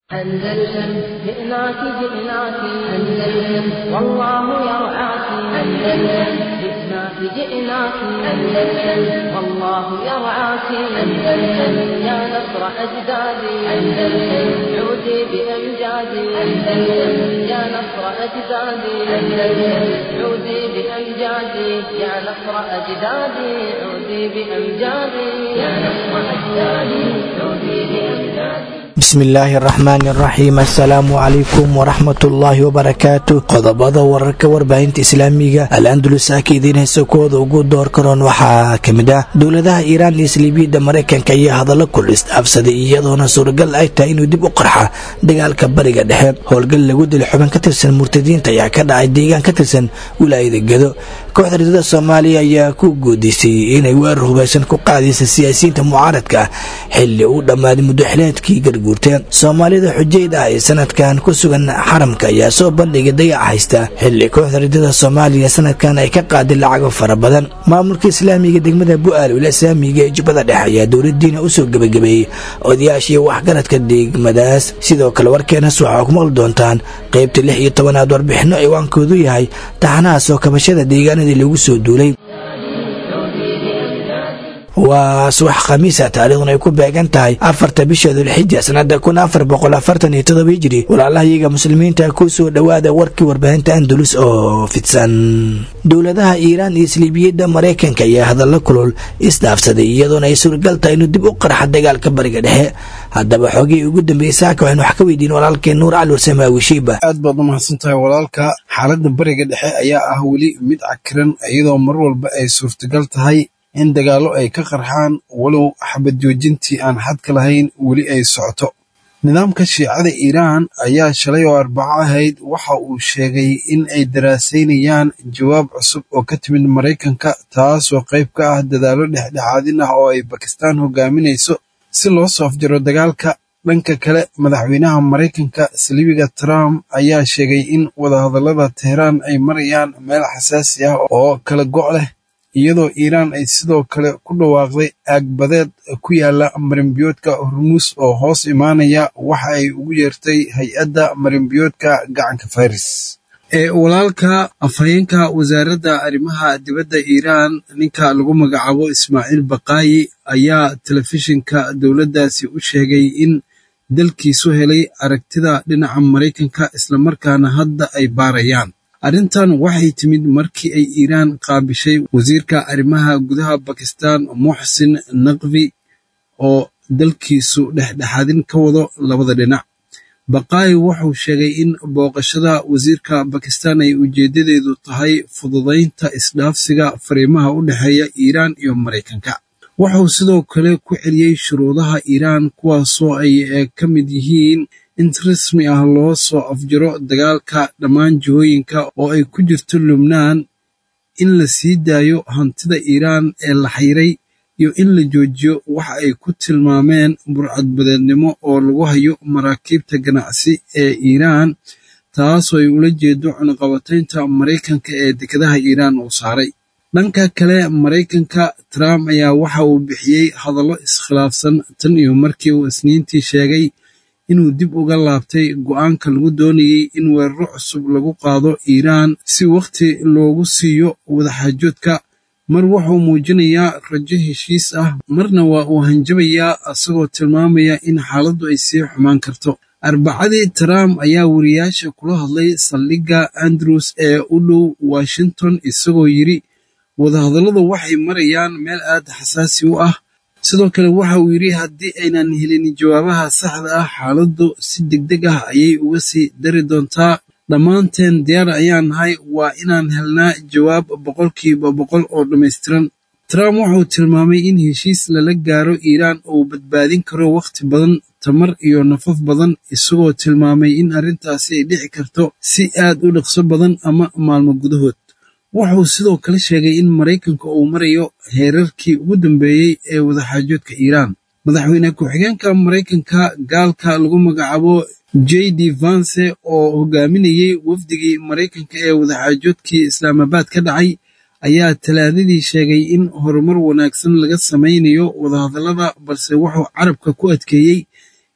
أندلسن جئناك جئناك أندلسن والله يرعاك أندلسن جئناك جئناك أندلسن والله يرعاك أندلسن يا نصر أجدادي أندلسن عودي بأمجادي أندلسن يا نصر أجدادي أندلسن عودي بأمجادي يا نصر أجدادي عودي بأمجادي يا نصر أجدادي عودي بأمجادي bismillaahi araxmaani araxiim assalaamu calaykum waraxmatullaahi wabarakaatu qodobada wararka warbaahinta islaamiga al andalus aka idiin haysa kooda ugu door karoon waxaa ka mid ah dowladaha iiraan iyo saliibiyadda maraykanka ayaa hadallo kulis dhaafsaday iyadoona suuragal ay tahay inuu dib u qarxa dagaalka bariga dhexe howlgal lagu dila xubin ka tirsan murtadiinta ayaa ka dhacay deegaan ka tirsan wilaayada gedo kooxda ridada soomaaliya ayaa ku guudaysay inay weerar hubaysan ku qaadaysa siyaasiyiinta mucaaradka ah xilli uu dhammaaday muddoxileedkii garguurteen soomaalida xujayda ah ee sanadkan ku sugan xaramka ayaa soo bandhigay dayac haysta xilli kooxda ridada soomaaliya sanadkan ay ka qaaday lacago fara badan maamulka islaamiga degmada bu-aal wila islaamiga ee jubbada dhexe ayaa dowladiina usoo gebagabeeyey odayaashii waxgaradka degmadaas sidoo kale warkeenas waxaa ku maqli doontaan qaybta lix iyo tobanaad warbixino ciwaankoodu yahay taxanaha soo kabashada deegaanadii lagu soo duulay waa subax khamiisa taariikhduna ay ku beegan tahay afarta bisha dulxija sanada kun afar boqol afartan iyo todoba hijri walaalahayaga muslimiinta ku soo dhowaada warkii warbaahinta andalus oo fidsan dowladaha iiraan iyo saliibiyadda maraykanka ayaa hadallo kulul isdhaafsaday iyadoona ay suuragal tahay inuu dib u qarxa dagaalka bariga dhexe haddaba xoogihii ugu dambeeyey saaka waxaynu wax ka weydiin walaalkeen nuur cali wasamaawi shiiba aad baad u mahadsan tahay walaalka xaaladda bariga dhexe ayaa ah weli mid cakiran iyadoo mar walba ay suurtagal tahay in dagaallo ay ka qarxaan walow xabad joojintii aan xadka lahayn weli ay socoto nidaamka shiicada iiraan ayaa shalay oo arbaco ahayd waxa uu sheegay in ay daraasaynayaan jawaab cusub oo ka timid maraykanka taasoo qayb ka ah dadaallo dhexdhexaadin ah oo ay bakistaan hogaaminayso si loo soo afjaro dagaalka dhanka kale madaxweynaha maraykanka saliibiga trump ayaa sheegay in wadahadallada teheraan ay marayaan meel xasaasi ah oo kala go' leh iyadoo iiraan ay sidoo kale ku dhawaaqday aagbadeed ku yaala marinbiyoodka hormuus oo hoos imaanaya waxa ay ugu yeertay hay-adda marinbiyoodka gacanka faris ee walaalka afhayeenka wasaaradda arrimaha dibadda iiraan ninka lagu magacaabo ismaaciil baqaayi ayaa telefishinka dowladdaasi u sheegay in dalkiisu helay aragtida dhinaca maraykanka islamarkaana hadda ay baarayaan arrintan waxay timid markii ay iiraan qaabishay wasiirka arrimaha gudaha bakistan muxsin naqvi oo dalkiisu dhexdhexaadin ka wado labada dhinac baqaayi wuxuu sheegay in booqashada wasiirka bakistan ay ujeeddadeedu tahay fududaynta isdhaafsiga fariimaha u dhexeeya iiraan iyo maraykanka wuxuu sidoo kale ku celiyey shuruudaha iiraan kuwaasoo ay ka mid yihiin in si rasmi ah loo soo afjaro dagaalka dhammaan jihooyinka oo ay ku jirto lubnaan in la sii daayo hantida iiraan ee la xayray iyo in la joojiyo waxa ay ku tilmaameen burcadbadeednimo oo lagu hayo maraakiibta ganacsi ee iiraan taasoo ay ula jeedo cunaqabataynta maraykanka ee dekedaha iiraan uu saaray dhanka kale maraykanka trump ayaa waxa uu bixiyey hadallo iskhilaafsan tan iyo markii uu isniintii sheegay inuu dib uga laabtay go'aanka lagu doonayey in weeraro cusub lagu qaado iiraan si wakhti loogu siiyo wadaxaajoodka mar wuxuu muujinayaa rajo heshiis ah marna waa uu hanjabayaa isagoo tilmaamaya in xaaladdu ay sii xumaan karto arbacadii trump ayaa wariyaasha kula hadlay saldhigga andrews ee u dhow washington isagoo yidhi wadahadalladu waxay marayaan meel aad xasaasi u ah sidoo kale waxa uu yidhi haddii aynan helin jawaabaha saxda ah xaaladdu si degdeg ah ayay uga sii dari doontaa dhammaanteen diyaar ayaan nahay waa inaan helnaa jawaab boqolkiiba boqol oo dhammaystiran trump wuxuu tilmaamay in heshiis lala gaaro iiraan uu badbaadin karo wakhti badan tamar iyo nafaf badan isagoo tilmaamay in arrintaasi ay dhici karto si aad u dhaqso badan ama maalmo gudahood wuxuu sidoo kale sheegay in maraykanka uu marayo heerarkii ugu dambeeyey ee wadaxaajoodka iiraan madaxweyne ku-xigeenka maraykanka gaalka lagu magacaabo j d vance oo hogaaminayey wafdigii maraykanka ee wadaxaajoodkii islaamabaad ka dhacay ayaa talaadadii sheegay in horumar wanaagsan laga samaynayo wadahadallada balse wuxuu carabka ku adkeeyey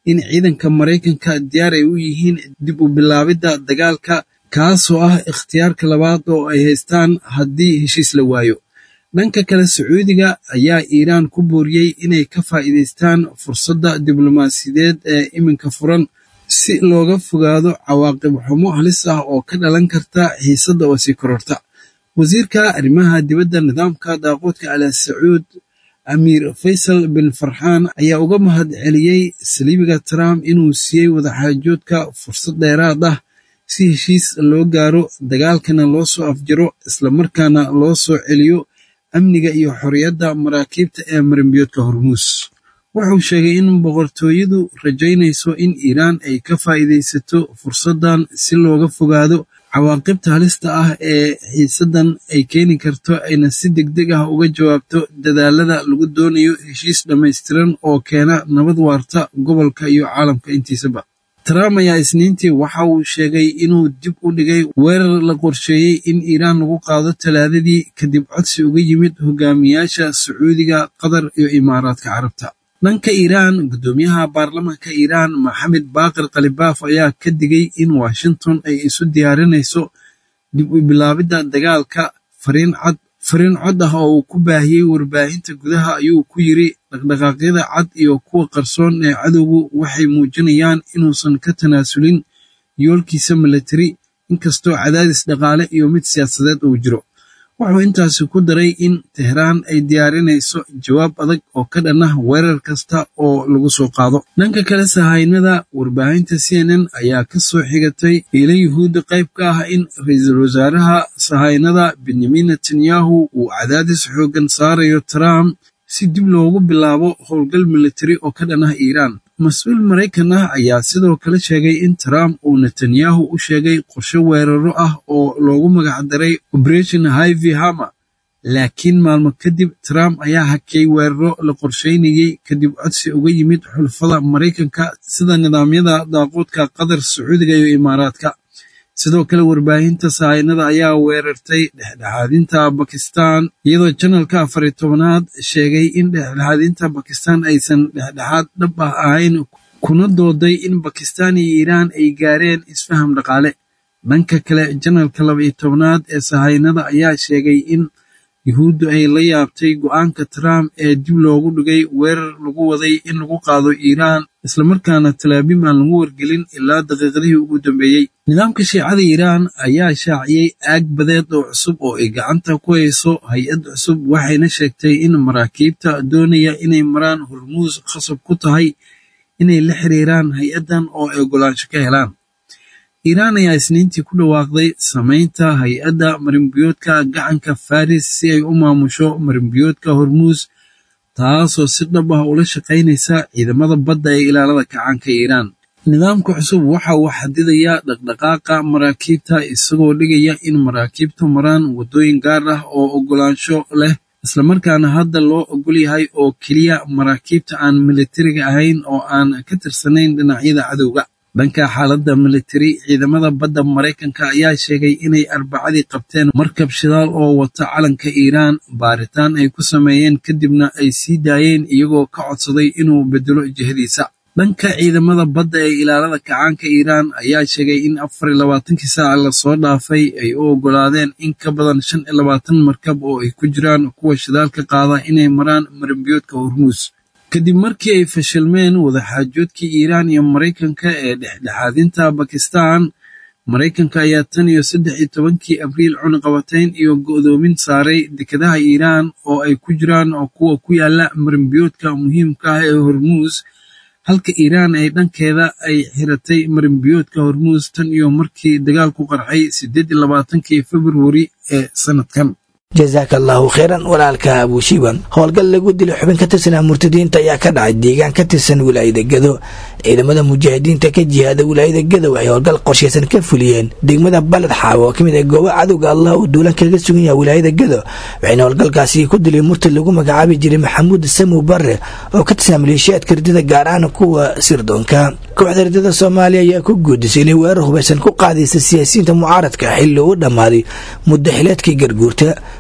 in ciidanka maraykanka diyaar ay u yihiin dib u bilaabidda dagaalka kaasoo ah ikhtiyaarka labaad oo ay haystaan haddii heshiis la waayo dhanka kale sacuudiga ayaa iiraan ku booriyey inay ka faa'iidaystaan fursadda diblomaasiyadeed ee iminka furan si looga fogaado cawaaqib xumo halis ah oo ka dhalan karta xiisadda oo sii kororta wasiirka arrimaha dibadda nidaamka daaqoodka al sacuud amiir faysal bin farxaan ayaa uga mahad celiyey saliibiga trump inuu siiyey wadaxaajoodka fursad dheeraad ah si heshiis loo gaaro dagaalkana loo soo afjaro islamarkaana loo soo celiyo amniga iyo xorriyadda maraakiibta ee marimbiyoodka hormuus wuxuu sheegay in boqortooyadu rajaynayso in iiraan ay ka faa'iidaysato fursaddan si looga fogaado cawaaqibta halista ah ee xiisaddan ay keeni karto ayna si degdeg ah uga jawaabto dadaalada lagu doonayo heshiis dhammaystiran oo keena nabad waarta gobolka iyo caalamka intiisaba trump ayaa isniintii waxa uu sheegay inuu dib u dhigay weerar la qorsheeyey in iiraan lagu qaado talaadadii kadib codsi uga yimid hogaamiyaasha sacuudiga qatar iyo imaaraadka carabta dhanka iiraan guddoomiyaha baarlamaanka iiraan maxamed baaqir khalibaaf ayaa ka digay in washington ay isu diyaarinayso dib u bilaabidda dagaalka fariin cad fariin cod ah oo uu ku baahiyey warbaahinta gudaha ayuu ku yiri dhaqdhaqaaqyada cad iyo kuwa qarsoon ee cadowgu waxay muujinayaan inuusan ka tanaasulin yoolkiisa milatari inkastoo cadaadis dhaqaale iyo mid siyaasadeed uu jiro wuxuu intaasi ku daray in tehraan ay diyaarinayso jawaab adag oo ka dhan ah weerar kasta oo lagu soo qaado dhanka kale sahaynada warbaahinta c n n ayaa ka soo xigatay iila yuhuudda qayb ka ah in ra-iisul wasaaraha sahaynada benyamin netanyahu uu cadaadis xooggan saarayo trump si dib loogu bilaabo howlgal militari oo ka dhan ah iiraan mas-uul maraykan ah ayaa sidoo kale sheegay in trump uu netanyahu u sheegay qorshe weeraro ah oo loogu magacdaray operation hivy hama laakiin maalmo kadib trump ayaa hakiyey weeraro la qorsheynayey kadib codsi uga yimid xulfada maraykanka sida nidaamyada daaqoodka qatar sacuudiga iyo imaaraadka sidoo kale warbaahinta sahaynada ayaa weerartay dhexdhexaadinta bakistan iyadoo janalka afariy tobanaad sheegay in dhexdhexaadinta bakistan aysan dhexdhexaad dhab ah ahayn kuna dooday in bakistan iyo iiraan ay gaareen isfaham dhaqaale dhanka kale janalka labaiyo tobanaad ee sahaynada ayaa sheegay in yuhuuddu ay la yaabtay go-aanka trump ee dib loogu dhigay weerar lagu waday in lagu qaado iiraan islamarkaana talaabim aan lagu wargelin ilaa daqiiqadihii ugu dambeeyey nidaamka shiicada iiraan ayaa shaaciyey aag badeed oo cusub oo ay gacanta ku hayso hay-ad cusub waxayna sheegtay in maraakiibta doonaya inay maraan hormuus khasab ku tahay inay la xiriiraan hay-addan oo ay ogolaansho ka helaan iiraan ayaa isniintii ku dhawaaqday samaynta hay-adda marimbiyoodka gacanka faris si ay u maamusho marimbiyoodka hormuus taasoo si dhab ah ula shaqaynaysa ciidamada badda ee ilaalada kacaanka iiraan nidaamka cusub waxa uu xadidayaa dhaqdhaqaaqa maraakiibta isagoo dhigaya in maraakiibtu maraan waddooyin gaar ah oo ogolaansho leh islamarkaana hadda loo ogol yahay oo keliya maraakiibta aan militariga ahayn oo aan ka tirsanayn dhinacyada cadowga dhanka xaaladda militari ciidamada badda maraykanka ayaa sheegay inay arbacadii qabteen markab shidaal oo wata calanka iiraan baaritaan ay ku sameeyeen kadibna ay sii daayeen iyagoo ka codsaday inuu bedelo jihadiisa dhanka ciidamada badda ee ilaalada kacaanka iiraan ayaa sheegay in afar iyo labaatankii saaca lasoo dhaafay ay u oggolaadeen in ka badan shan iyo labaatan markab oo ay ku jiraan kuwa shidaalka qaada inay maraan marambiyoodka hormuus kadib markii ay fashilmeen wadaxaajoodkii iiraan iyo maraykanka ee dhexdhexaadinta bakistan maraykanka ayaa tan iyo saddex iyo tobankii abriil cunaqabatayn iyo go'doomin saaray dekedaha iiraan oo ay ku jiraan kuwa ku yaala marimbiyoodka muhiimka ah ee hormuus halka iiraan ay dhankeeda ay xiratay marimbiyoodka hormuus tan iyo markii dagaalku qarxay siddeed iyo labaatankii februari ee sanadkan jasaaka allaahu kheyran walaalka abuushiiban howlgal lagu dilay xubin ka tirsanaa murtadiinta ayaa ka dhacay deegaan ka tirsan wilaayada gedo ciidamada mujaahidiinta ka jihaada wilaayada gedo waxay howlgal qorshaysan ka fuliyeen degmada baled xaawo oo ka mid ah gooba cadowga allah uu duulan kaga sugan yahay wilaayada gedo waxayna howlgalkaasi ku dileen murtad lagu magacaabi jiray maxamuud samow barre oo ka tirsan maleeshiyaadka ridada gaar ahaan kuwa sirdoonka kooxda ridada soomaaliya ayaa ku guudisay inay weerar hubaysan ku qaadaysa siyaasiyiinta mucaaradka xilli uu dhammaaday muddo xileedkii garguurta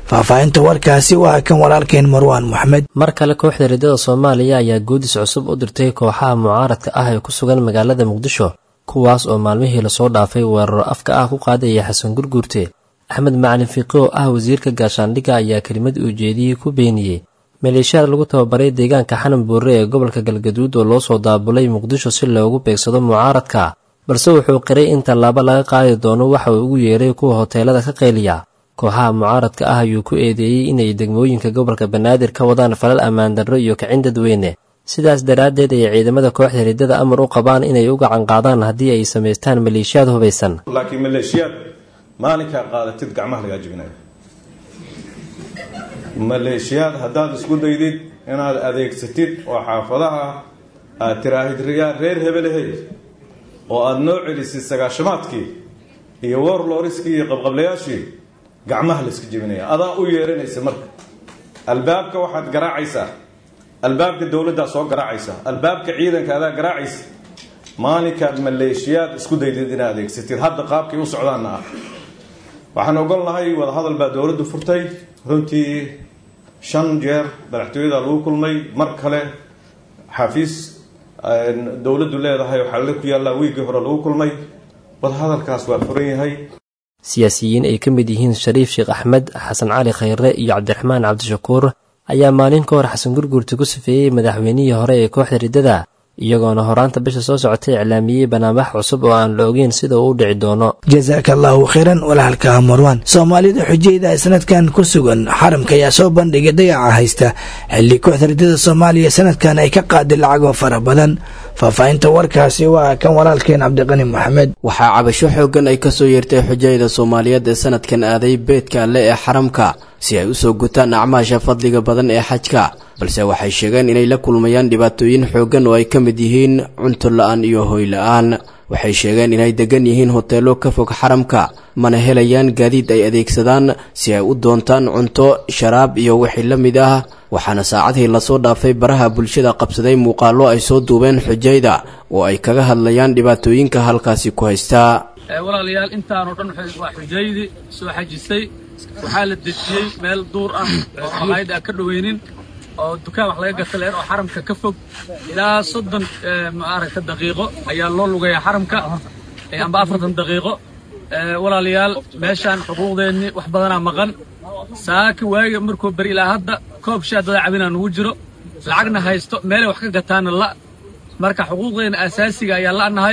faahfaahinta warkaasi waa kan walaalkeen marwaan moxamed mar kale kooxda riddada soomaaliya ayaa guudis cusub u dirtay kooxaha mucaaradka ah ee ku sugan magaalada muqdisho kuwaas oo maalmihii lasoo dhaafay weeraro afka ah ku qaadaya xasan gurguurte axmed macalin fiiqi oo ah wasiirka gaashaandhigga ayaa kelimad ujeediyey ku beeniyey maleeshiyaad lagu tababaray deegaanka xanan buurre ee gobolka galgaduud oo loo soo daabulay muqdisho si loogu beegsado mucaaradka balse wuxuu qiray in tallaabo laga qaadi doono waxa uu ugu yeeray kuwa hoteelada ka qayliya kooxaha mucaaradka ah ayuu ku eedeeyey inay degmooyinka gobolka banaadir ka wadaan falal ammaan darro iyo kicin dadweyne sidaas daraaddeed ay ciidamada kooxda riddada amar u qabaan inay u gacan qaadaan haddii ay samaystaan maleeshiyaad hubaysan laakiin maleeshiyaad maalinkaa qaadatid gacmaha lagaa jebinayo maleeshiyaad haddaad isku daydid inaad adeegsatid oo xaafadaha aad tiraahid riyaa reer hebelehey oo aada noo celisid sagaashamaadkii iyo warloriskii iyo qabqablayaashii gacmaha la iska jebinaya adaa u yeeranaysa marka albaabka waxaad garaacaysaa albaabka dowladdaa soo garaacaysa albaabka ciidanka adaa garaacaysa maalinkaad maleeshiyaad isku daydid inaad adeegsatid hadda qaabkay u socdaanna ah waxaan ogolnahay wadahadal baa dowladdu furtay runtii shan jeer madaxtooyada lagu kulmay mar kale xafiis dowladdu leedahay oo xalale ku yaallaa wiiggii hore lagu kulmay wadahadalkaas waa furan yahay siyaasiyiin ay ka mid yihiin shariif sheekh axmed xasan cali khayre iyo cabdiraxmaan cabdishakuur ayaa maalin ka hor xasan gurguurta ku safeeyey madaxweynihii hore ee kooxda riddada iyagoona horaanta bisha soo socotay iclaamiyey banaanbax cusub oo aan la ogeyn sida uu u dhici doono jasaaka allaahu khayran walaalka marwaan soomaalida xujayda sanadkan ku sugan xaramka ayaa soo bandhigay dayaca haysta xilli kooxda riddada soomaaliya sanadkan ay ka qaaday lacagoo fara badan faahfaahinta warkaasi waa kan walaalkeen cabdiqani maxamed waxaa cabasho xooggan ay ka soo yeertay xujayda soomaaliyeed ee sanadkan aaday beedka alle ee xaramka si ay u soo gutaan acmaasha fadliga badan ee xajka balse waxay sheegeen inay la kulmayaan dhibaatooyin xooggan oo ay ka mid yihiin cunto la-aan iyo hoy la-aan waxay sheegeen inay degan yihiin hoteelo ka fog xaramka mana helayaan gaadiid ay adeegsadaan si ay u doontaan cunto sharaab iyo wixii la mid ah waxaana saacadii lasoo dhaafay baraha bulshada qabsaday muuqaallo ay soo duubeen xujayda oo ay kaga hadlayaan dhibaatooyinka halkaasi ku haystaa walaalayaal intaanoo dhan waa xujaydii soo xajisay waxaa la dejiyey meel duur ah oo maqaayad aan ka dhoweynin oo dukaan wax laga gata leer oo xaramka ka fog ilaa soddon maaragta daqiiqo ayaa loo lugayaa xaramka amba afartan daqiiqo walaalayaal meeshaan xuquuqdeennii wax badanaa maqan saaki waaga markuu beri ilaa hadda koob shaa dada cabinaa nugu jiro lacagna haysto meelay wax ka gataana la marka xuquuqdeenna asaasiga ayaa la'nahay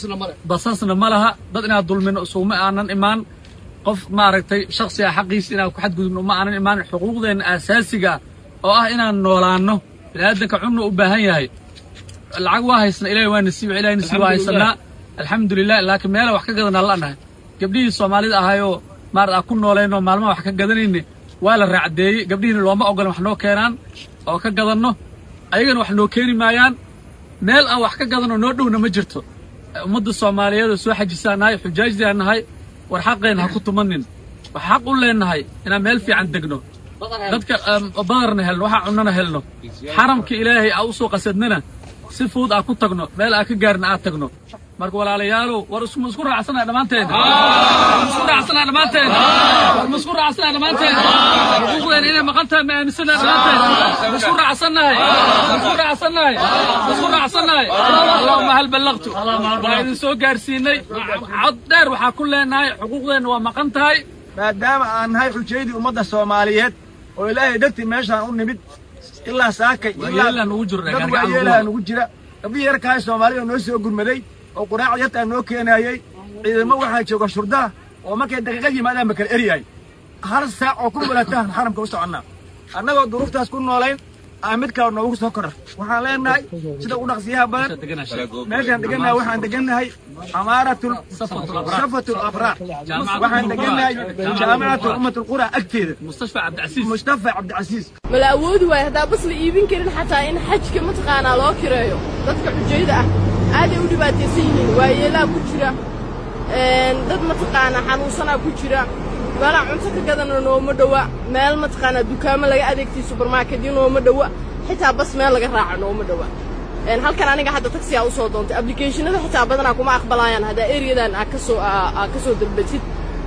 basasna ma laha dad inaad dulmino isuguma aanan imaan qof maaragtay shaksiga xaqiisa inaan ku xadgudubno ma aanan imaan xuquuqdeenna asaasiga oo ah inaan noolaanno biniaadanka cunna u baahan yahay lacag waa haysna ilahi waa nasiib ilahi nasiib waa haysanaa alxamdulilah laakiin meela wax ka gadanaa la'nahay gabdhihii soomaalida ahaayoo maar aan ku noolaynoo maalmaha wax ka gadanayne waa la raacdeeyey gabdhihiina looma ogolan wax noo keenaan oo ka gadanno ayagana wax noo keeni maayaan meel aan wax ka gadanoo noo dhowna ma jirto ummadda soomaaliyeed oo soo xajisaan nahay xujaajdiaan nahay war xaqeenna ha ku tumanin wax xaq u leennahay inaan meel fiican degno dadka badarna helno waxaa cunnana helno xaramka ilaahay aa u soo qasadnana si fuud aa ku tagno meel aa ka gaarna aad tagno marka walaalayaalow war isma isku raacsana dhammaanteena isku raacsana dhammaanteena war ma isku raacsana dhammaanteena xuquuqdeena inay maqan tahay ma aaminsana dhammaanteena ma isku raacsannahay ma isku raacsannahay ma isku raacsannahay allahuma hal ballaqtu waa idin soo gaarsiinay cod dheer waxaa ku leenahay xuquuqdeenna waa maqan tahay maadaama aan nahay xujaydii ummadda soomaaliyeed oo ilaahay dartii meeshaan u nimid ilaa saakay dad waayeelaha nugu jira gabdhihii yarkahay soomaalida noo soo gurmaday oo quraacda yartaa noo keenaayey ciidamo waxaa jooga shurdaa oo markay daqiiqad yimaadaan ba kala eryahay hal saac oo ku walaatahan xaramka u soconnaa annagoo duruuftaas ku noolayn aa mid kale noogu soo korra waxaan leenahay sida u dhaqsiyaha badan meeshaan degannahay waxaan degannahay amaaratul safatul abraar waxaan degannahay jaamicatul ummatul qura agteeda mustafa cabdicasiis mala awoodi waayo haddaa bas la iibin karin xataa in xajka mataqaanaa loo kireeyo dadka xujayda ah aaday u dhibaataysan yihiin waayeelaa ku jira dad mataqaanaa xanuunsanaa ku jira meelaa cunto ka gadana nooma dhowa meel mataqaanaa dukaamo laga adeegtay subermarketyo nooma dhowa xitaa bas meel laga raaco nooma dhowa halkan aniga hadda taksiyaa u soo doontay ablicationada xitaa badanaa kuma aqbalaayaan haddaa eriyadan aa kasoo aa ka soo dalbatid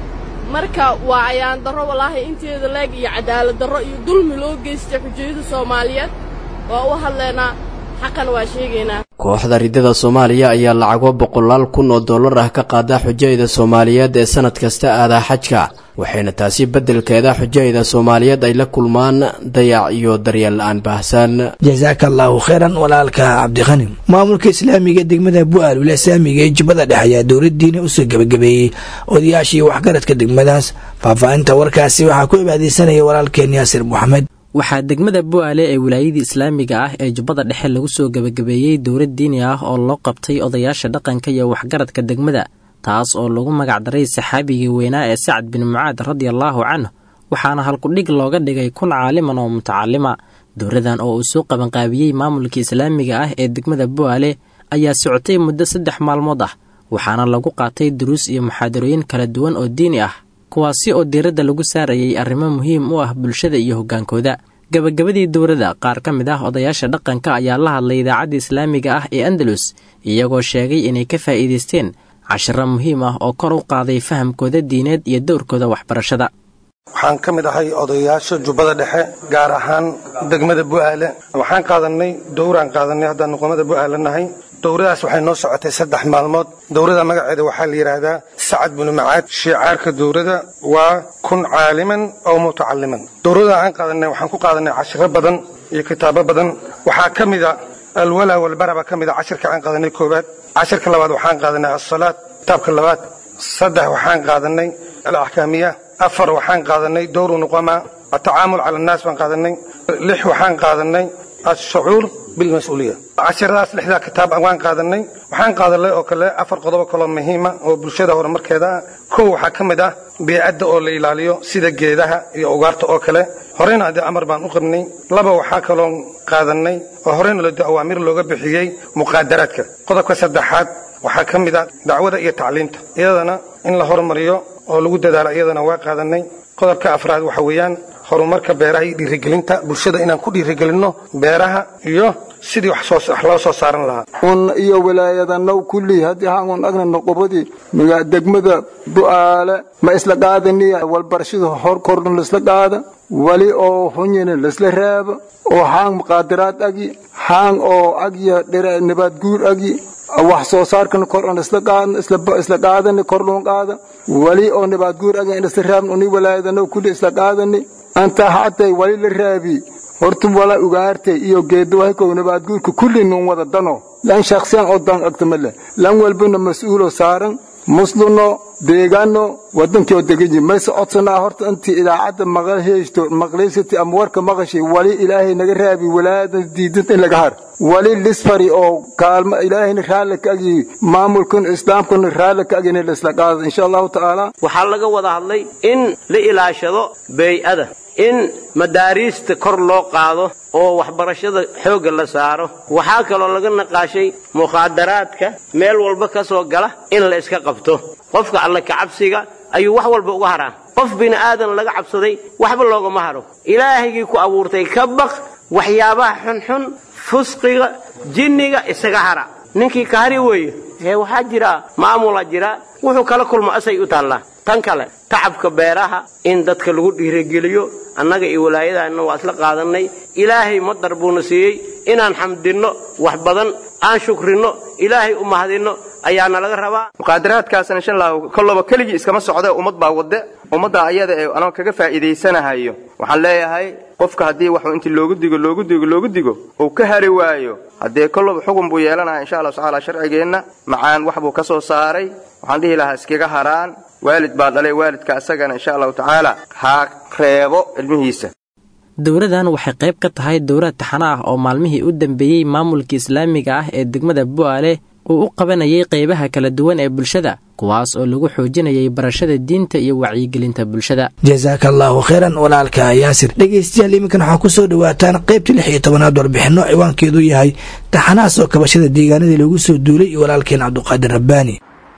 marka waa ayaan darro walaahi inteeda leeg iyo cadaalad darro iyo dulmi loo geystay xujayada soomaaliyeed waa u hadlaynaa xaqan waa sheegaynaa kooxda riddada soomaaliya ayaa lacago boqolaal kun oo dollar ah ka qaada xujayda soomaaliyeed ee sanad kasta aadaa xajka waxayna taasi beddelkeeda xujayda soomaaliyeed ay la kulmaan dayac iyo daryeel la-aan baahsan jasaaka allaahu kheyran walaalka cabdiqani maamulka islaamiga degmada bu-aal wila islaamiga ee jubbada dhexe ayaa dowladdiina usoo gebagabeeyey odayaashii waxgaradka degmadaas faahfaahinta warkaasi waxaa ku ibaadeysanaya walaalkeen yaasir moxamed waxaa degmada bu-aale ee wilaayadii islaamiga ah ee jubbada dhexe lagu soo gebagabeeyey dowlad diini ah oo loo qabtay odayaasha dhaqanka iyo waxgaradka degmada taas oo lagu magacdaray saxaabigii weynaa ee sacad bin mucaad radiallaahu canhu waxaana halkudhig looga dhigay kun caaliman oo mutacalima dowladan oo uu soo qabanqaabiyey maamulka islaamiga ah ee degmada bu-aale ayaa socotay muddo saddex maalmood ah waxaana lagu qaatay duruus iyo muxaadarooyin kala duwan oo diini ah kuwaasi oo diiradda lagu saarayay arrimo muhiim u ah bulshada iyo hoggaankooda gebagabadii dowladda qaar ka mid ah odayaasha dhaqanka ayaa la hadlay idaacadda islaamiga ah ee andalus iyagoo sheegay inay ka faa'iidaysteen cashiro muhiim ah oo kor u qaaday fahamkooda diineed iyo dowrkooda waxbarashada waxaan ka mid ahay odayaasha jubbada dhexe gaar ahaan degmada bu'aale waxaan qaadanay dowraan qaadanay haddaan nuqumada bu'aale nahay dowradaas waxay noo socotay saddex maalmood dowrada magaceeda waxaa la yidhaahdaa sacad binu macaad shiicaarka dowrada waa kun caaliman oo mutacaliman dowrada aan qaadanay waxaan ku qaadanay cashiro badan iyo kitaabo badan waxaa ka mid a alwala walbara baa ka mid a cashirka aan qaadanay koowaad cashirka labaad waxaan qaadanay asalaad kitaabka labaad saddex waxaan qaadanay alaxkaamiya afar waxaan qaadanay dowru nuqama atacaamul cala annaas baan qaadanay lix waxaan qaadanay ashucuur bilmas-uuliya cashiradaas lixdaa kitaab waan qaadanay waxaan qaadanay oo kale afar qodobo kaloo muhiima oo bulshada horumarkeeda ah kow waxaa ka mid ah beecadda oo la ilaaliyo sida geedaha iyo ugaarta oo kale horeyna haddii amar baan u qabnay laba waxaa kaloo qaadanay oo horeyna lado awaamir looga bixiyey muqaadaraadka qodobka saddexaad waxaa ka mid ah dacwada iyo tacliinta iyadana in la hormariyo oo lagu dadaalo iyadana waa qaadanay qodobka afraad waxa weeyaan horumarka beeraha iyo dhiirigelinta bulshada inaan ku dhiirigelinno beeraha iyo sidii wax loo soo saaran lahaa un iyo wilaayadanaw kulli haddii haangun agna noqobadii degmada bu'aale ma isla qaadaniya walbarashada hor korna laisla qaada wali oo hunyina laisla raaba oo haang muqaadaraad agi haang oo agya nabaad guur agi wax soo saarkan kor on isla qaadna isla qaadani kor loon qaada wali oo nabaad guur agi in isla raabna uni wilaayadanaw kulli isla qaadani anta hatay wali la raabi horta wala ugaartay iyo geedawahaykow nabaadguurka kulli nun wada dano lan shaksiyan oo dan agtamale lan walbana mas-uulo saaran musluno deegaano wadankii oo degan yihi mayse codsanaa horta intii idaacadda maqaheysto maqlaysati ama warka maqashay wali ilaahay naga raabi walaayada diidanta in laga har wali lisfari oo kaalmo ilaahayna raalli ka agi maamulkan islaamkana raalli ka agina la isla qaada insha allahu tacaala waxaa laga wada hadlay in la ilaashado beey'ada in madaariista kor loo qaado oo waxbarashada xoogga la saaro waxaa kaloo laga naqaashay mukhaadaraadka meel walba ka soo gala in la iska qabto qofka alle kacabsiga ayuu wax walba uga haraa qof bini aadan laga cabsaday waxba loogama haro ilaahaygii ku abuurtay ka baq waxyaabaha xunxun fusqiga jinniga isaga hara ninkii ka hari weeye ee waxaa jira maamula jira wuxuu kala kulmo asay u taallaa tan kale tacabka beeraha in dadka lagu dhiirigeliyo annaga iyo walaayadaanna waa isla qaadannay ilaahay madar buuna siiyey inaan xamdinno wax badan aan shukrinno ilaahay u mahadinno ayaana laga rabaa muqaadaraadkaasna insha allahu kolloba keligii iskama socda ummad baa wadde ummadda ayada ee anoo kaga faa'iidaysanahayo waxaan leeyahay qofka haddii waxuu intii loogu digo loogu digo loogu digo uu ka hari waayo haddee kolloba xugun buu yeelanaya insha allahu tacaala sharcigeenna macaan wax buu ka soo saaray waxaan dhihi lahaa iskaga haraan waalid baa dhalay waalidka asagana insha allahu tacaala ha reebo ilmihiisa dowladan waxay qayb ka tahay dowlad taxano ah oo maalmihii u dambeeyey maamulka islaamiga ah ee degmada bu'aale uu u qabanayay qaybaha kala duwan ee bulshada kuwaas oo lagu xoojinayay barashada diinta iyo wacyigelinta bulshada jasaaka allaahu kheyran walaalka yaasir dhegaystayaal iminkan waxaa ku soo dhowaataan qaybtii lix iyo tobanaad warbixinno ciwaankeedu yahay taxanaha soo kabashada deegaanadii lagu soo duulay iyo walaalkeen cabduqaadir rabbaani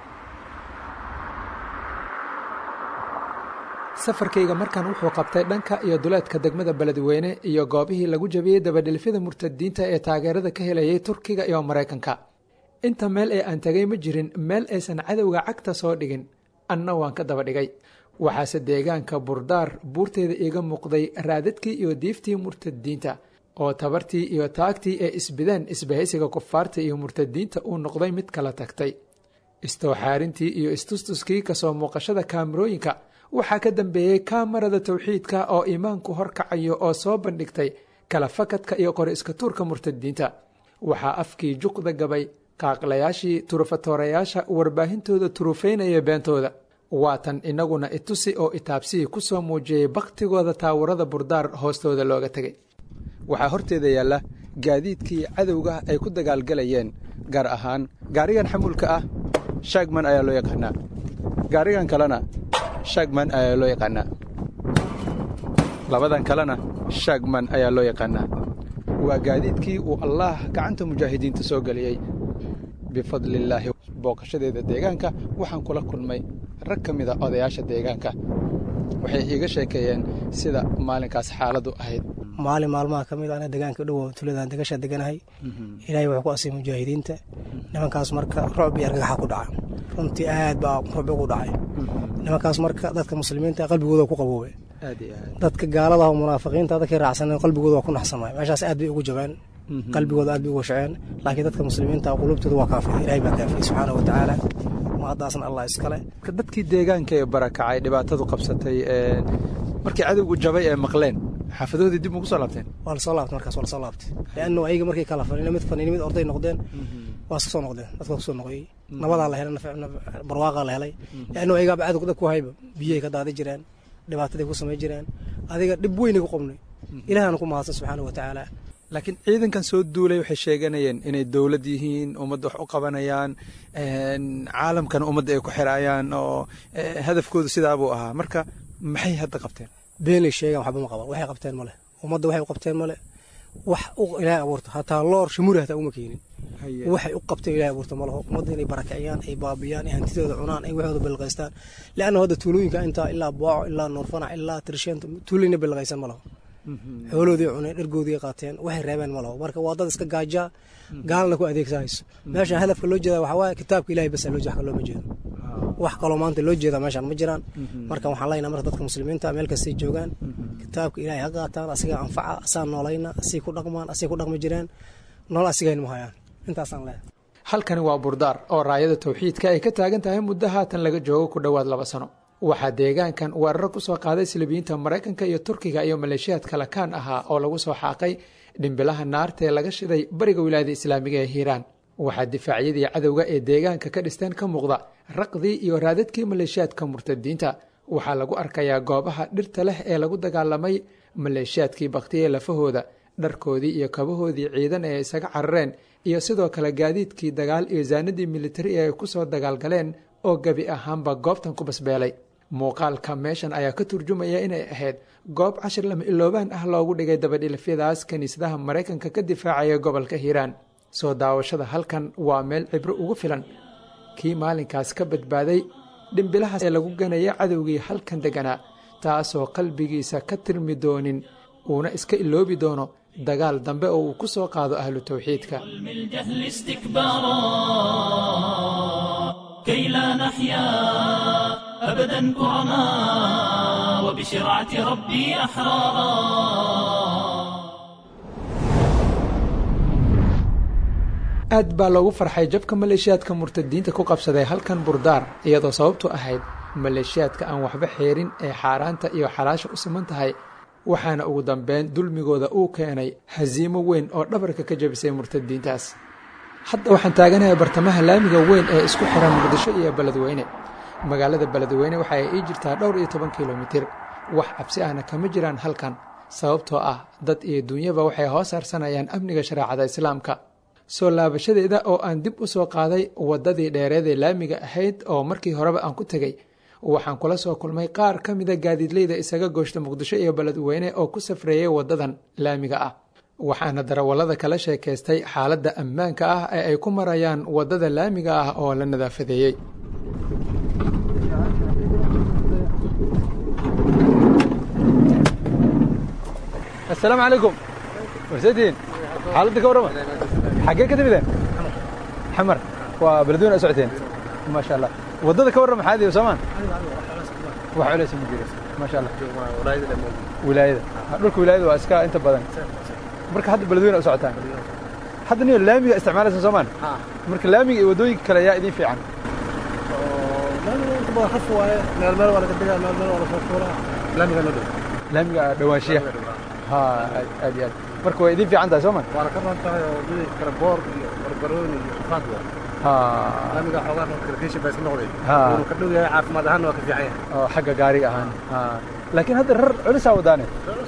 safarkayga markan wuxuu qabtay dhanka iyo duleedka degmada beledweyne iyo goobihii lagu jabiyey dabadhilfyada murtadiinta ee taageerada ka helayay turkiga iyo maraykanka inta meel ee aan tegay ma jirin meel aysan cadowga cagta soo dhigin anna waan ka daba dhigay waxaase deegaanka burdaar buurteeda iiga muuqday raadadkii iyo diiftii murtadiinta oo tabartii iyo taagtii ee isbideen isbahaysiga kufaarta iyo murtadiinta uu noqday mid kala tagtay istowxaarintii iyo istustuskii kasoo muuqashada kaamarooyinka waxaa ka dambeeyey kaamarada towxiidka oo iimaanku horkacayo oo soo bandhigtay kala fakadka iyo qori iska tuurka murtadiinta waxaa afkii juqda gabay qaaqlayaashii turufatoorayaasha warbaahintooda turufaynaya beentooda waatan inaguna itusi oo itaabsihii ku soo muujiyey bakhtigooda taawarada burdaar hoostooda looga tegay waxaa horteeda yaalla gaadiidkii cadowga ay ku dagaalgalayeen gaar ahaan gaarigan xamuulka ah shaagman ayaa loo yaqaanaa gaarigan kalena shaagman ayaa loo yaqaanaa labadan kalena shaagman ayaa loo yaqaanaa waa gaadiidkii uu allaah gacanta mujaahidiinta soo geliyey bifadlillaahi booqashadeeda deegaanka waxaan kula kulmay rag ka mida odayaasha deegaanka waxay iiga sheekeeyeen sida maalinkaas xaaladdu ahayd maalin maalmaha ka mid ana deegaanka dhow tuuladan degasha deganahay ilaahay wuxuu ku asay mujaahidiinta nimankaas marka rocb iyo argagaxa ku dhaca runtii aad baa rucbi ugu dhacay nimankaas marka dadka muslimiinta qalbigooda ku qaboobay dadka gaalada oo munaafiqiinta dadkii raacsaneen qalbigooda waa ku naxsamay meeshaas aad bay ugu jabeen qalbigooda aad bay uga shaceen laakiin dadka muslimiinta qulubtooda waa kaafiyay ilaahay baa kaafiyey subxaana wa tacaala mahaddaasna allah iskale dadkii deegaanka ee barakacay dhibaatadu qabsatay markii cadowgu jabay ee maqleen xaafadoodii dib ugu soo laabteen waa lasoo laabtay markaas waa lasoo laabtay leannu ayaga markay kala fanina mid fanini mid orday noqdeen waa iska soo noqdeen dadka kusoo noqoyey nabadaa la helay barwaaqaa la helay leannu ayagaaba cadowga dad ku hayba biyay ka daadi jireen dhibaataday ku samay jireen adiga dhib weynay ku qabnay ilaahana ku mahadsan subxaana wa tacaala laakiin ciidankan soo duulay waxay sheeganayeen inay dowlad yihiin ummadda wax u qabanayaan caalamkana ummadda ay ku xiraayaan oo hadafkoodu sidaabuu ahaa marka maxay hadda qabteen beenay sheegaan waxba ma qaban waxay qabteen male ummadda waxay u qabteen male wax u ilaahay abuurta hataa loor shamuri hataa uma keenin waxay u qabteen ilaahay abuurta malaho ummadda inay barakiciyaan ay baabiyaan ay hantidooda cunaan ay waxooda bilqaystaan leanna hadda tuulooyinka intaa ilaa booco ilaa nuurfanac ilaa tirsheenta tuulayna bilqaysan malaho xooloodii cuneen dhargoodii qaateen waxay reebeen ma laho marka waa dad iska gaajaa gaalna ku adeegsanayso meeshaan hadafka loo jeeda waxaa waaye kitaabka ilahay bas loo wax looma jeedo wax kaloo maanta loo jeeda meeshaan ma jiraan marka waxaan leenahay marka dadka muslimiinta meel kastay joogaan kitaabka ilahay ha qaataan asiga anfaca asaa noolayna asay ku dhaqmaan asay ku dhaqmi jireen nool asigayna ma hayaan intaasaan leeyahay halkani waa burdaar oo raayada tawxiidka ay ka taagan tahay muddo haatan laga joogo ku dhowaad laba sano waxaa deegaankan weeraro ku soo qaaday silibiyiinta maraykanka iyo turkiga iyo maleeshiyaad kalakaan ahaa oo lagu soo xaaqay dhimbilaha naarta ee laga shiday bariga wilaayada islaamiga ee hiiraan waxaa difaacyadii cadowga ee deegaanka ka dhisteen ka muuqda raqdii iyo raadadkii maleeshiyaadka murtadiinta waxaa lagu arkayaa goobaha dhirta leh ee lagu dagaalamay maleeshiyaadkii baktiyee lafahooda dharkoodii iyo kabahoodii ciidan ee isaga carareen iyo sidoo kale gaadiidkii dagaal iyo saanadii militari ee ay ku soo dagaalgaleen oo gebi ahaanba goobtan ku basbeelay muuqaalka meeshan ayaa ka turjumaya inay ahayd goob cashir lama iloobaan ah loogu dhigay dabadhilifyadaas kiniisadaha maraykanka ka difaacaya gobolka hiiraan soo daawashada halkan waa meel cibro ugu filan kii maalinkaas ka badbaaday dhimbilahaas ee lagu ganaya cadowgii halkan deganaa taasoo qalbigiisa ka tirmi doonin uuna iska iloobi doono dagaal dambe oo uu ku soo qaado ahlu tawxiidka كي لا نحيا أبدا كرما وبشرعة ربي أحرارا aad baa loogu farxay jabka maleeshiyaadka murtadiinta ku qabsaday halkan burdaar iyadoo sababtu ahayd maleeshiyaadka aan waxba xeerin ee xaaraanta iyo xalaasha u siman tahay waxaana ugu dambeyn dulmigooda uu keenay hasiimo weyn oo dhabarka ka jabisay murtadiintaas hadda waxaan taaganahay bartamaha laamiga weyn ee isku xiran muqdisho iyo beledweyne magaalada beledweyne waxa ay ii jirtaa dhowr iyo toban kilomitir wax cabsi ahna kama jiraan halkan sababtoo ah dad iyo dunyaba waxay hoos harsanayaan amniga shareecada islaamka soo laabashadeeda oo aan dib u soo qaaday waddadii dheereedee laamiga ahayd oo markii horeba aan ku tegey waxaan kula soo kulmay qaar ka mida gaadiidleyda isaga gooshta muqdisho iyo beledweyne oo ku safreeyay waddadan laamiga ah waxaana darawallada kala sheekaystay xaaladda ammaanka ah ee ay ku marayaan waddada laamiga ah oo la nadaafadeeyey asalaamu calaykum warseediin xaaladda ka warrama xaggee ka timideen xamar waa beledweyne a socoteen maasha allah waddada ka warran maxaad iyo soomaan wax culays ma jiro maasha allah wilaayada dhulka wilaayada waa iska inta badan marka hadda beledweyne u socotaan hadda niyo laamiga isticmaalaysa soomaan marka laamiga iyo waddooyinka kale yaa idiin fiican laamiga dhawaanshiya ha aad iyo aad marka waa idiin fiican tahay soomaan waana ka ran tahay oo wadadii kale boor iyo barbarooni iyo faad waa laamiga xoogaa kalkiisha baa iska noqday wuxuu ka dhow yahay caafimaad ahaan waa ka fiican yahay oo xagga gaariga ahaan laakiin hadda rar culisaa wadaane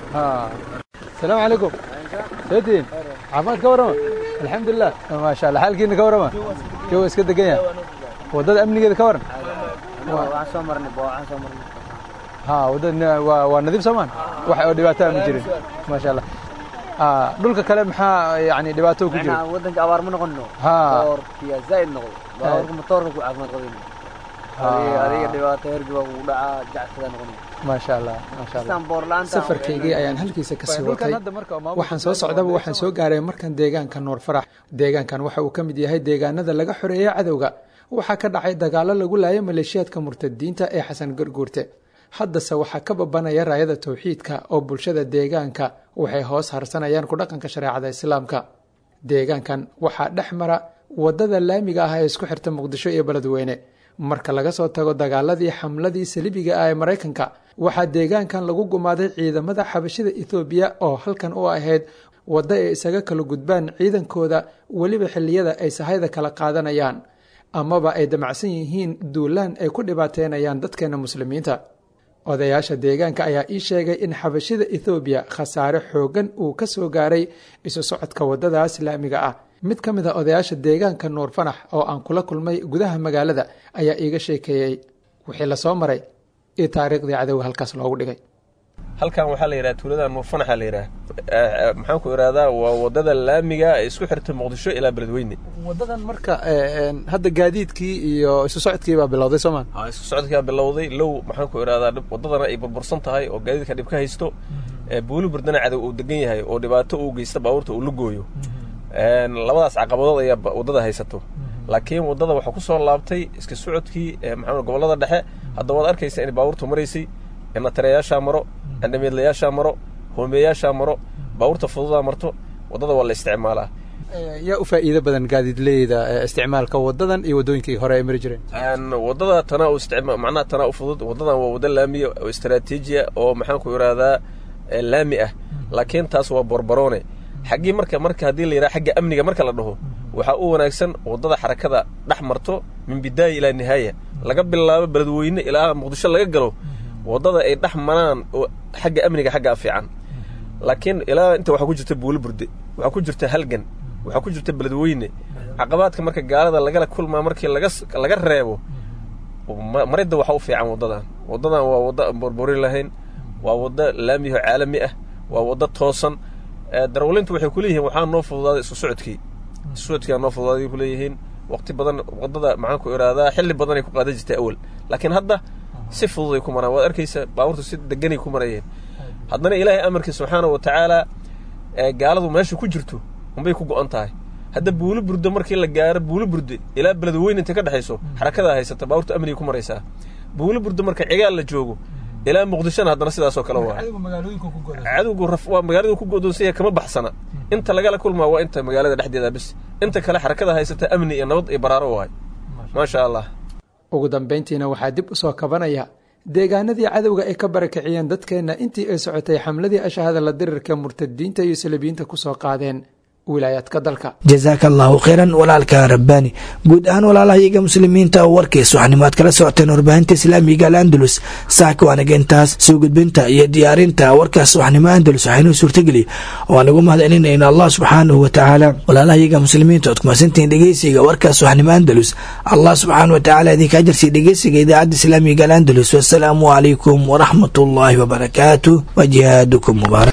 asalaamu calaykum seediin caafimaad ka warrama alxamdulilah maasha allah xaalkiina ka warrama jowa iska degan yahay waddada amnigeeda ka warran waxaan soo marnay waxaan soo marnay ha waddada waa waa nadiif soomaan wax oo dhibaataa ma jirin maasha allah dhulka kale maxaa yani dhibaato ku jira waddanka abaar ma noqono boorkiya zaa'id noqdo baabuurka matoorka ku caafimaad qabayno adiga dhibaato hergi baa kugu dhacaa jacsidaa noqonay maasha allah maasha allah safarkaygii ayaan halkiisa kasii watay waxaan soo socdaba waxaan soo gaaray markan deegaanka nuur farax deegaankan waxa uu ka mid yahay deegaanada laga xoreeyey cadowga waxaa ka dhacay dagaallo lagu laayay maleeshiyaadka murtadiinta ee xasan garguurte haddase waxaa ka babanaya raayada towxiidka oo bulshada deegaanka waxay hoos harsanayaan ku dhaqanka shareecada islaamka deegaankan waxaa dhex mara waddada laamiga ah ee isku xirta muqdisho iyo beledweyne marka laga soo tago dagaaladii xamladii salibiga ah ee maraykanka waxaa deegaankan lagu gumaaday ciidamada xabashida ethoobiya oo halkan u ahayd waddo ay isaga kala gudbaan ciidankooda weliba xilliyada ay sahayda kala qaadanayaan amaba ay damacsan yihiin duulaan ay ku dhibaateynayaan dadkeena muslimiinta odayaasha deegaanka ayaa ii sheegay in xabashida ethoobiya khasaare xooggan uu ka soo gaaray isu socodka waddadaas laamiga ah mid ka mid a odayaasha deegaanka nuur fanax oo aan kula kulmay gudaha magaalada ayaa iiga sheekeeyey wixii lasoo maray iyo taariikhdii cadowga halkaas loogu dhigay halkan waxaa la yidhaha tuulada nuurfanaxa la yidhaha maxaan ku ihahdaa waa waddada laamiga ee isku xirta muqdisho ilaa beledweyne wadadan marka hadda gaadiidkii iyo isu socodkii baa bilowday soomaan isku socodkii baa bilowday low maxaan ku ihahdaa waddadana ay burbursan tahay oo gaadiidka dhib ka haysto buuli burdana cadow uu degan yahay oo dhibaato uu geysta baabuurta uu la gooyo labadaas caqabadood ayaa waddada haysato laakiin waddada waxaa ku soo laabtay iska socodkii maxaa gobollada dhexe hadda waad arkaysa in baabuurtu maraysay natareyaashaa maro andhameedlayaashaa maro hoomeeyaashaa maro baabuurta fududaa marto waddada waa la isticmaalaa yaa u faa'iido badan gaadiidleyda isticmaalka wadadan iyo waddooyinkii hore ay mari jireen waddada tanaa u isticma macnaha tanaa u fudud waddadan waa waddo laamiya oo istaraatiijiya oo maxaan ku ihahdaa laami ah laakiin taas waa borbaroone xaggii marka marka haddii la yidhaha xagga amniga marka la dhaho waxaa u wanaagsan waddada xarakada dhex marto min bidaaya ilaa nihaaya laga bilaabo beledweyne ilaa muqdisho laga galo waddada ay dhex maraan oo xagga amniga xaggaa fiican laakiin ilaa inta waxaa ku jirta buuli burde waxaa ku jirta halgan waxaa ku jirta beledweyne caqabaadka marka gaalada lagala kulmaa markii laga laga reebo maridda waxaa u fiican waddadan waddadan waa waddo aan borbori lahayn waa waddo laamiho caalami ah waa waddo toosan darawlintu waxay kuleeyihiin waxaa noo fududaaday isu socodkii isu socodkiiaa noo fududaaday kuleeyihiin waqti badan waddada maxaan ku ihahdaa xilli badanay ku qaadan jirtay awal laakiin hadda si fududay ku maraan waad arkaysa baabuurtu si deganay ku marayeen haddana ilaahay amarkii subxaana wa tacaala gaaladu meesha ku jirto unbay ku go'an tahay hadda buuli burde markii la gaaro buuli burde ilaa beledweyne inta ka dhexayso xarakadaa haysata baabuurtu amnigay ku maraysaa buuli burde marka cigaal la joogo ilaa muqdishona haddana sidaasoo kale waa cadowgu waa magaaladu ku godoonsanya kama baxsana inta lagala kulmaa waa inta magaalada dhexdeeda bis inta kale xarakada haysata amni iyo nabad iyo baraaro waay maasha allah ugu dambayntiina waxaa dib u soo kabanaya deegaanadii cadowga ay ka barakiciyeen dadkeenna intii ay socotay xamladii ashahada la dirirka murtadiinta iyo salabiyiinta ku soo qaadeen wilaayaadka dalka jasaaka allahu khayran walaalka rabbaani guud ahaan walaalahayaga muslimiinta oo warkiis waxanimaad kala socoteen warbaahinta islaamiga al andalus saaka waanaga intaas soo gudbinta iyo diyaarinta warkaas waxnimo andalus waxaynuu suurtageli oo aan ugu mahadcelinayna allah subxaanahu wa tacaala walaalahayaga muslimiinta ood kumasantihiin dhegeysiga warkaas waxnimo andalus allah subxaanahu wa tacaala idinka ajarsiya dhegeysiga idaacadda islaamiga al andalus wasalaamu calaykum waraxmat ullaahi wabarakaatu wa jihaadukum mubaarak